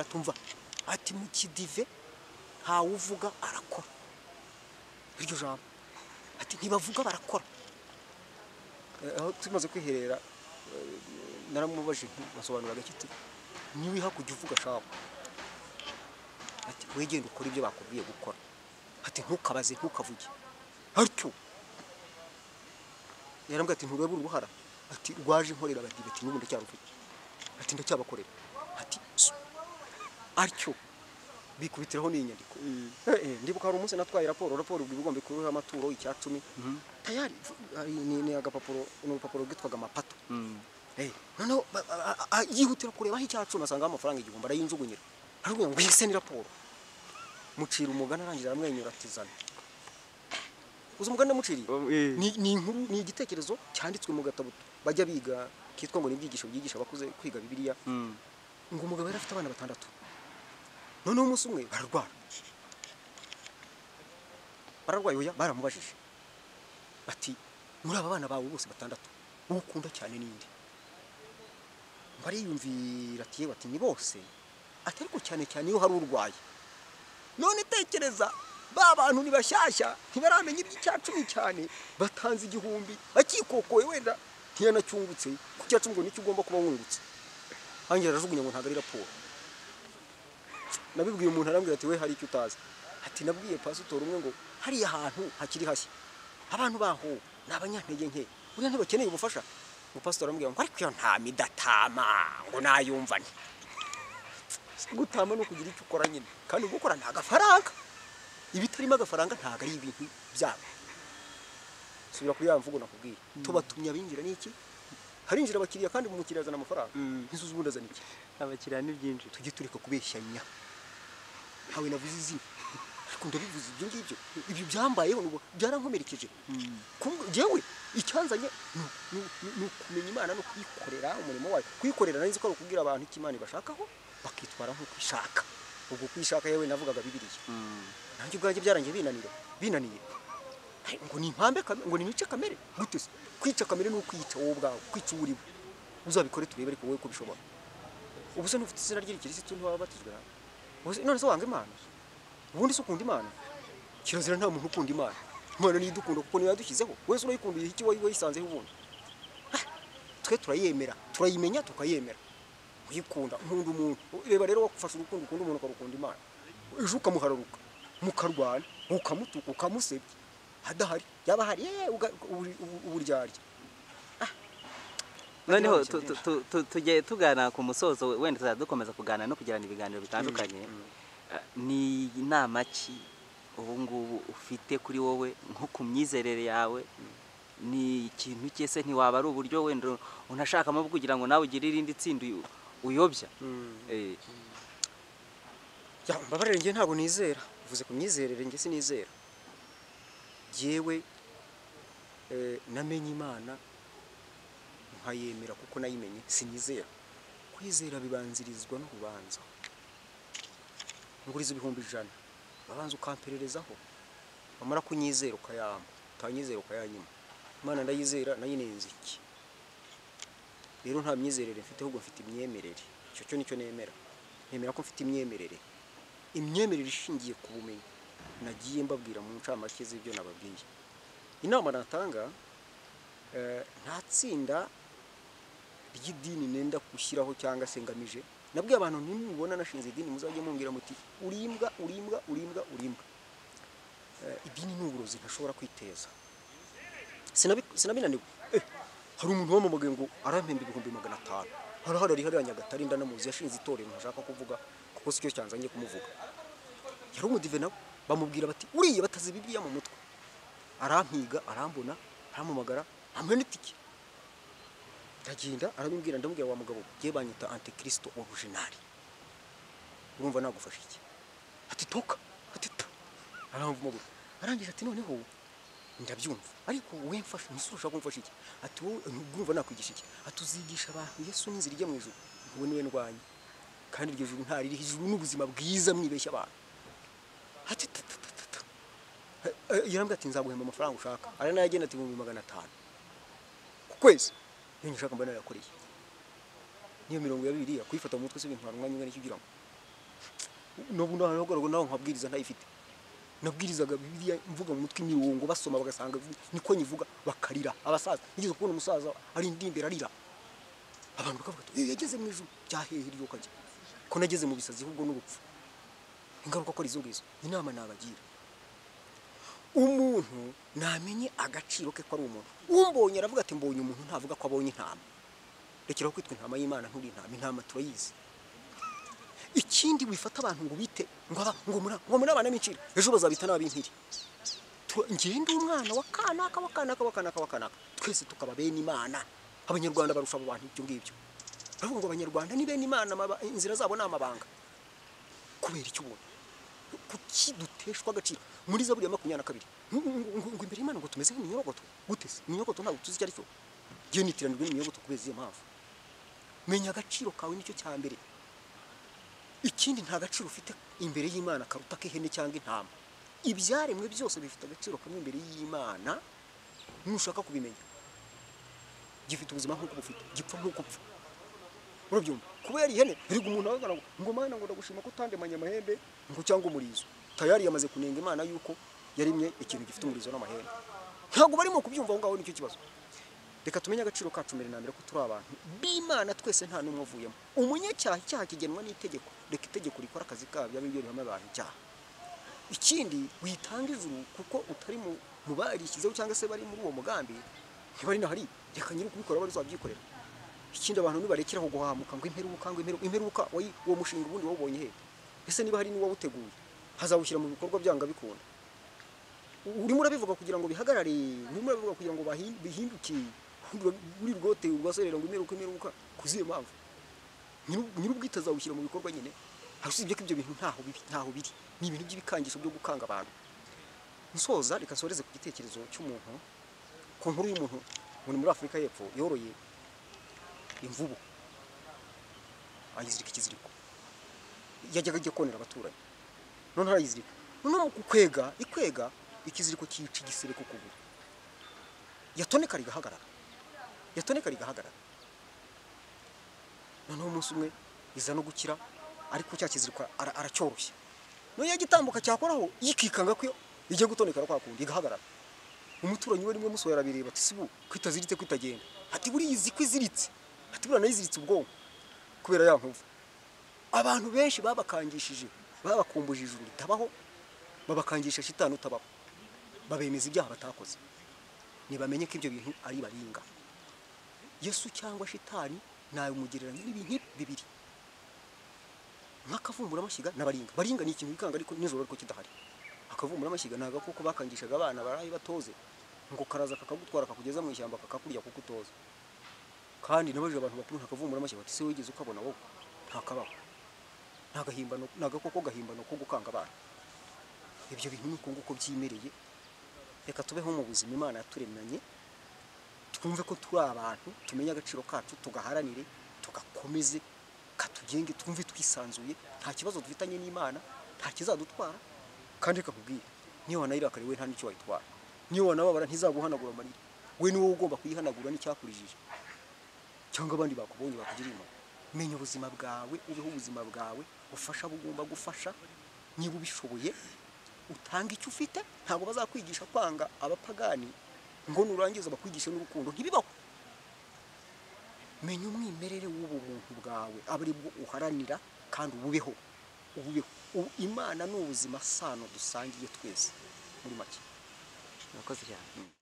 tumva ati mu kidive ntawuvuga arakora iryo jambo ati ntibavuga barakora Eh, aho tumaze kwiherera eh, naramubajije nti- basobanura gake ati niwiha kujya uvuga shabu ati wegende ukore ibyo bakubwiye gukora ati ntukabaze ntukavuge atyo yarambwira ati nturebe uruhara ati rwaje nkorera abadive ati n'ubu ndacyaruvuge ati ndacyabakorera ati "So, atyo bikubitiraho n'iyi nyandiko Eh, eh, ndibuka hari umunsi natwaye raporo raporo ubwo igomba kuruha amaturo icyatumi tayari hari- ni- ni agapapuro ni urupapuro rwitwaga amapato Eh, noneho ba- a- a- a- yihutira kureba aho icyacumi asanga amafaranga igihumbi arayinjugunyira aravuga ngo mbese ni raporo mucira umugani arangira aramwenyura ati zana uzi umugani namuciriye ni ni inkuru ni igitekerezo cyanditswe mu gatabo bajya biga kitwa ngo ni ibyigisho byigisha abakuze kwiga bibiliya ngo umugabo yari afite abana batandatu noneho umunsi umwe bararwara bararwaye oya baramubajije bati muri aba bana bawe bose batandatu uwo ukunda cyane n'indi ngo ariyumvira ati yewe ati ni bose ati ariko cyane cyane iyo hari urwaye none tekereza ba bantu ni bashyashya ntibaramenya iby'icyacumi cyane batanze igihumbi akikokoye wenda ntiyanacyungutse ku cyacumi ngo nicyo ugomba kuba wungutse hangira arajugunya ngo ntabwo ari raporo nabibwiye umuntu arambwira ati we hari icyo utazi ati nabwiye pasitori umwe ngo hariya hantu hakiri hashya abantu baho ni abanyantege nke buriya ntibakeneye ubufasha ngo pasitori arambwira ngo ariko iyo ntama idatama ngo nayumva nte gutama ni ukugira icyo ukora nyine kandi gukora nta gafaranga ibitarimo agafaranga ntabwo ari ibintu byabo subira kuri ya mvugo nakubwiye tubatumye abinjira ni iki harinjira abakiriya kandi umukiriya azana amafaranga Mm. inzu z'ubundi azana iki abakiriya ni byinshi tujye tureka kubeshyanya ntawe navuze izina ariko ndabivuze ibyo ngibyo ibyo byambayeho nubu byarankomerekeje Kumbe njyewe icyanzanye ni- ni- ni- ni ukumenya imana no kuyikorera umurimo wayo kuyikorera nari nzi ko ari ukubwira abantu icyo imana ibashakaho bakitwara nk'uko ishaka ubwo kuyishaka yewe navugaga bibiliya nanjye ubwanjye byarangiye binanira binaniye Hey, ngo ni impambe kame- ngo ni nice kamere gute se kwica kamere ni ukwiyica wowe ubwawe kwica uwo uri we uzabikore turebe ariko wowe ko ubishobora ubu se n'ufite izina ry'irikirisitu ntiwaba batijwe nawe Ubu se- none se wanga imana ubundi se ukunda imana kirazira nta muntu ukunda imana imana niyo idukunda kuko niyo yadushyizeho wese urayikundiye iki wowe wayisanzeho ubundi Ah, twe turayemera turayimenya tukayemera uyikunda nkunda umuntu reba rero wafashe urukundo ukunda umuntu ukarukunda imana ejo ukamuhararuka mukarwana ukamutuka ukamusebya adahari yaba ahari yeee uga- ubu- ubu- uburyarya noneho tu- tu- tu- tu- tujye tugana ku musozo we- wenda tuzajya dukomeza kuganira no kugirana ibiganiro bitandukanye Eh, ni inama ki ubu ngubu ufite kuri wowe nko ku myizerere yawe ni ikintu cyese ntiwaba ari uburyo wenda unashakamo kugira ngo nawe ugire irindi tsinda uyu- uyobya Eh, Ya, mbabarire njye ntabwo nizera uvuze ku myizerere njye sinizera jyewe eh, namenye imana nkayemera kuko nayimenye sinizera kwizera bibanzirizwa n'urubanza nguriza ibihumbi ijana babanza ukampererezaho wamara kunyizera ukayampa utanyizera ukayanyima imana ndayizera nayo inenze iki rero nta myizerere mfite ahubwo mfite imyemerere icyo cyo nicyo nemera nemera ko mfite imyemerere imyemerere ishingiye ku bumenyi nagiye mbabwira mu ncamake z'ibyo nababwiye inama natanga eh, nta tsinda ry'idini nenda gushyiraho cyangwa se ngamije nabwiye abantu nimubona nashinze idini muzajye mumbwira muti urimbwa urimbwa urimbwa urimbwa Eh, idini ni uburozi ntashobora kwiteza Sinabi- sinabinaniwe Eh, hari umuntu wamamagaye ngo arampemba ibihumbi magana atanu harahari ari hariya nyagatare ndanamuzi yashinze itorero ntashaka kuvuga kuko sicyo cyanzanye kumuvuga yari umudive nawe bamubwira bati uriya bataze bibiliya mu mutwe arampiga arambona arampamagara amuha n'itike ndagenda arabimbwira ndamubwira wa mugabo ye banyita antikristo orujinari urumva nagufasha iki ati toka ati ta aramvumagura arangije ati noneho ndabyumva ariko wowe mfasha ese ushaka kumfasha iki ati wowe urumva nakwigisha iki ati uzigisha abantu yesu n'inzira ijya mu ijuru wowe niwe ndwanya kandi iryo juru nta ririho ijuru n'ubuzima bwiza mwibeshya abantu ati tatatata yarambwira ati nzaguhemba amafaranga ushaka ari nayo agenda ati ibihumbi magana atanu ku kwezi niyo ushaka mba narayakoreye niyo mirongo ya bibiri kuyifata mu mutwe si ibintu hari umwanya ungana iki ugira ngo n'ubu nahagaraga naho nkabwiriza ntayifite nabwirizaga bibiliya mvuga mu mutwe imirongo basoma bagasanga niko nyivuga bakarira abasaza nigeze kubona umusaza ari indimbere arira abantu bakavuga ati yageze mu ijuru byahehe iryo kajya ko nageze mu bisazi ahubwo n'urupfu ingaruka ko ari izo ngizo inama nabagira umuntu namenye agaciro ke ko ari umuntu umbonye aravuga ati mbonye umuntu ntavuga ko abonye intama rekeraho kwitwa intama y'imana nturi intama intama turayizi ikindi wifata abantu ngo bite ngo aba- ngo muri ngo muri abana b'incira ejo bazabita n'ab'inkiri Tu- njyewe ndi umwana wa kanaka wa kanaka wa kanaka wa kanaka twese tukaba bene imana abanyarwanda barusha abo bantu ibyo ngibyo baravuga ngo abanyarwanda ni bene imana amaba- inzira zabo ni amabanga kubera icyo ubona kuki duteshwa agaciro muri zaburi ya makumyabiri na kabiri ngo- ngo- ngo ngo imbere y'imana ngo tumeze nk'iminyogoto guteze iminyogoto ntabwo tuzi icyo ari cyo njyewe nitiranirwe n'iminyogoto kubera iziyo mpamvu menya agaciro kawe nicyo cya mbere ikindi nta gaciro ufite imbere y'imana karuta k'ihene cyangwa intama ibyaremwe byose bifite agaciro kamwe imbere y'imana nushaka kubimenya gifite ubuzima nk'uko bufite gipfa nk'uko upfa urabyumva kubera ihene erega umuntu ahagarara ngo, ngo mana ngo ndagushima ko utandemanye amahembe ngo cyangwa umurizo tayari yamaze kunenga imana yuko yaremye ikintu gifite umurizo n'amahembe ntabwo barimo kubyumva aho ngaho nicyo kibazo reka tumenye agaciro kacu mbere na mbere ko turi abantu b'imana twese nta n'umwe avuyemo umunyacyaha icyaha kigenwa n'itegeko reka itegeko rikora akazi kabyo abe byo rihama abantu icyaha ikindi witanga ijuru kuko utari mu mu barishyizeho cyangwa se bari muri uwo mugambi ntibari nahari reka nyiri kubikora bari uzabyikorera ikindi abantu nibarekeraho guhamuka ngo imperuka ngo imperuka imperuka wayi- uwo mushinga ubundi wawubonye hehe ese niba hari n'uwawuteguye hazawushyira mu bikorwa byanga bikunda urimo urabivuga kugira ngo bihagarare urimo urabivuga kugira ngo bahi- bihinduke buri rwote urwaserera ngo imeruka imeruka kuziye mpamvu nyir'ubwite azawushyira mu bikorwa nyine usibye ko ibyo bintu ntaho bibi ntaho biri ni ibintu by'ibikangisho byo gukanga abantu nsoza reka nsoreze ku gitekerezo cy'umuntu ku nkuru y'umuntu umuntu muri afurika y'epfo yoroye imvubu ayizirika ikiziriko yajyaga ajya konera abaturanyi none arayizirika none mu kwega ikwega ikiziriko cyica igisebe ku kuguru yatoneka rigahagarara yatoneka rigahagarara noneho umunsi umwe iza no gukira ariko cya kiziriko ara- aracyoroshya none yagitambuka cyakoraho yikikanga ko ijya gutonekera kwa kundi igahagarara umuturanyi we rimwe musohora arabireba ati sibu ko itaziritse ko itagenda ati buriya izi ko iziritse ati buriya nayiziritse ubwonko kubera ya nkovu abantu benshi babakangishije babakumbuje ijuru ritabaho babakangisha shitani utabaho babemeza ibyaha batakoze ntibamenye ko ibyo bintu ari baringa yesu cyangwa shitani nabimugereranya n'ibintu bibiri nk'akavumburamashyiga n'abaringa baringa ni ikintu bikanga ariko nijoro ariko kidahari akavumburamashyiga ni agakoko bakangishaga abana barayi batoze ngo karaza kakagutwara kakugeza mu ishyamba kakakurya kuko utoza kandi nabajije abantu bakuru nta kavumburamashyiga bati se wigeze ukabona wowe ntakabaho ni agahimbano ni agakoko gahimbano ko gukanga abana ibyo bintu ni uko nguko byimereye reka tubeho mu buzima imana yaturemanye twumve ko turi abantu tumenye agaciro kacu tugaharanire tugakomeze katugenge twumve twisanzuye nta kibazo dufitanye n'imana nta kizadutwara kandi reka nkubwire niyo wanayirakariye we nta n'icyo wayitwara niyo wanababara ntizaguhanagura amarira we ni wowe ugomba kuyihanagura n'icyakurijije cyangwa abandi bakubonye bakugiriye impuhwe menya ubuzima bwawe ubeho ubuzima bwawe ufasha abo ugomba gufasha niba ubishoboye utanga icyo ufite ntabwo bazakwigisha kwanga abapagani ngo nurangiza bakwigishe n'urukundo ntibibaho menya umwimerere w'ubu muntu bwawe aba ari bwo uharanira kandi ububeho ububeho Ubu imana ni ubuzima sano dusangiye twese muri make murakoze cyane